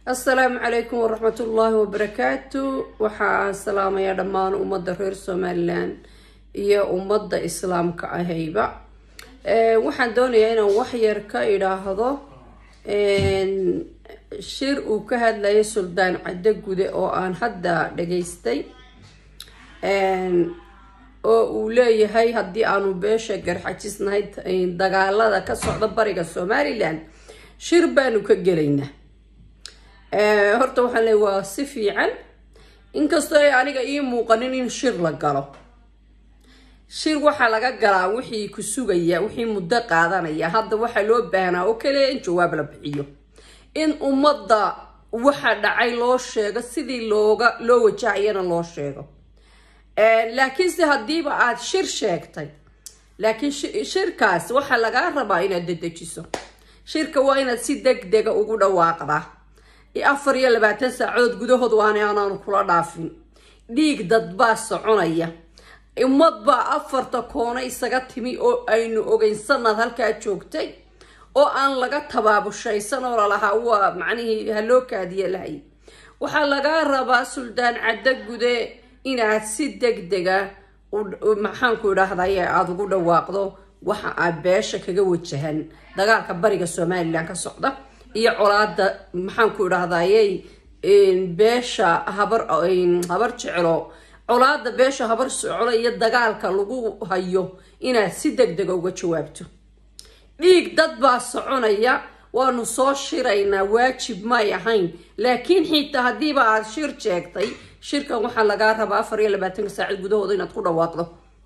assalaamu calaykum waraxmatullaahi wabarakaatu waxaa salaamayaa dhammaan ummadda reer somalilan iyo ummadda islaamka ahayba waxaan doonayaa inaan waxyar ka idhaahdo shir uu ka hadlayay suldaan caddo gude oo aan hadda dhageystay oo uu leeyahay haddii aanu beesha garxajisnahay dagaalada ka socda bariga somalilan shir baanu ka gelaynaa horta waxaan leey waa si fiican inkastoo ay aniga ii muuqanin in shir la galo shir waxaa laga galaa wixii ku sugaya wixii muddo qaadanaya hadda waxaa loo baahnaa oo kaliya in jawaab la bixiyo in ummadda waxa dhacay loo sheego sidii looga loo wajahayana loo sheego laakiinse haddiiba aad shir sheegtay laakiin shirkaas waxaa lagaa rabaa inaad dedejiso shirka waa inaad si deg dega ugu dhawaaqdaa afar iyo labaatan saacadood gudahood waana anaanu kula dhaafin dhiig dad baa soconaya ummad baa afarta koona isaga timi oo aynu ogeyn sanad halkaa joogtay oo aan laga tabaabushaysan oo lalahaa waa macnihii haloo kaadiya lahay waxaa lagaa rabaa suldaan caddo gude inaad si deg dega maxaanku idhaahday aada ugu dhawaaqdo waxa aad beesha kaga wajahan dagaalka bariga somalilan ka socda iyo colaada maxaanku idhahdayey beesha habar habar jeclo colaada beesha habar soclo iyo dagaalka lagu hayo inaad si deg dega uga jawaabto dhiig dad baa soconaya waanu soo shiraynaa waajib may ahayn laakiin xitaa haddiiba aada shir sheegtay shirkan waxaa lagaa rabaa afar iyo labaatanka saacad gudahooda inaad ku dhawaaqdo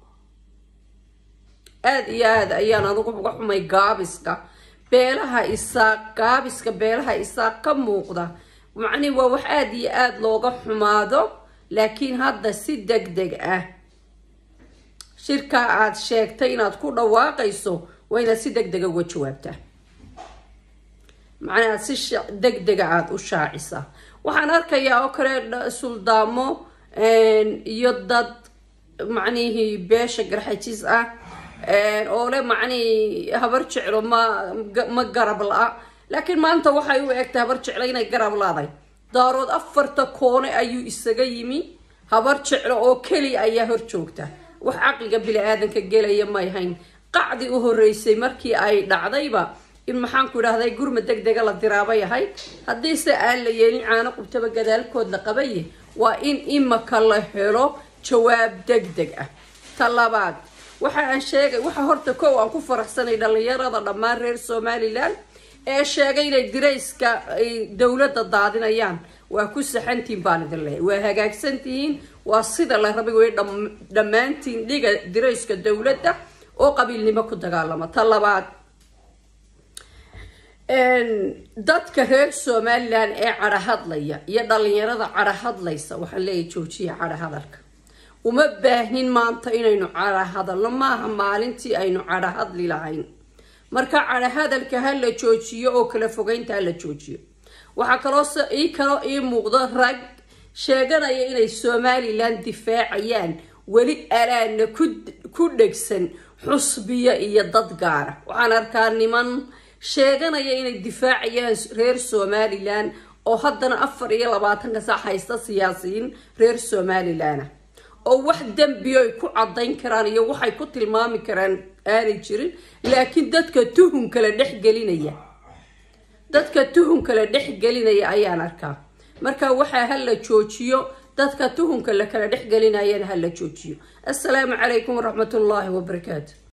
aada iyo aada ayaan adugu uga xumay gaabiska beelaha isaaq gaabiska beelaha isaaq ka muuqda macnihi waa wax aada iyo aada looga xumaado laakiin hadda si deg deg ah shirkaa aada sheegtay inaad ku dhawaaqayso waa inaad si deg dega uga jawaabtaa macnaha si deg dega aada u shaacisaa waxaan arkayaa oo kale suldaamo iyo dad macnihii beesha garxajis ah oo le macnihii habar jeclo ma ma garab la-a laakiin maanta waxay u egtay habar jeclo inay garab laaday daarood afarta koone ayuu isaga yimi habar jeclo oo keliya ayaa hor joogta wax caqliga bili-aadanka gelaya may hayn qacdi u horeysay markii ay dhacdayba in maxaanku idhahday gurma deg dega la diraabay ahayd haddiise aan la yeelin caano qubtaba gadaalkood la qabaye waa in imaka la helo jawaab deg deg ah ta labaad waxa aan sheegay waxa horta kow aan ku faraxsanay dhallinyarada dhammaan reer somalilan ee sheegay inay dirayska ay dowladda daadinayaan waa ku saxantihiin baan idin lehay waa hagaagsantihiin waa sida la rabay way dhammaantiin dhiga dirayska dowladda oo qabiilnimo ku dagaalama ta labaad dadka reer somalilan ee cadhahadlaya iyo dhalinyarada cadhahadlaysa waxaan leeyahay joojiya cadhahadalka uma baahnin maanta inaynu cadhahadalno maaha maalintii aynu cadhahadli lahayn marka cadhahadalka ha la joojiyo oo kala fogeynta ha la joojiyo waxaa kaloo ii kaloo ii muuqdo rag sheeganaya inay somalilan difaacayaan weli alaana ku dhegsan xusbiya iyo dad gaara waxaan arkaa niman sheeganaya inay difaacayaan reer somalilan oo haddana afar iyo labaatanka sac haysta siyaasiyiin reer somalilana oo wax dembi ay ku cadayn karaan iyo waxay ku tilmaami karaan aanay jirin laakiin dadka tuhun kala dhexgelinaya dadka tuhun kala dhexgelinaya ayaan arkaa marka waxaa ha la joojiyo dadka tuhunka la kala dhexgelinayana ha la joojiyo assalaamu calaykum waraxmatullaahi wabarakaatu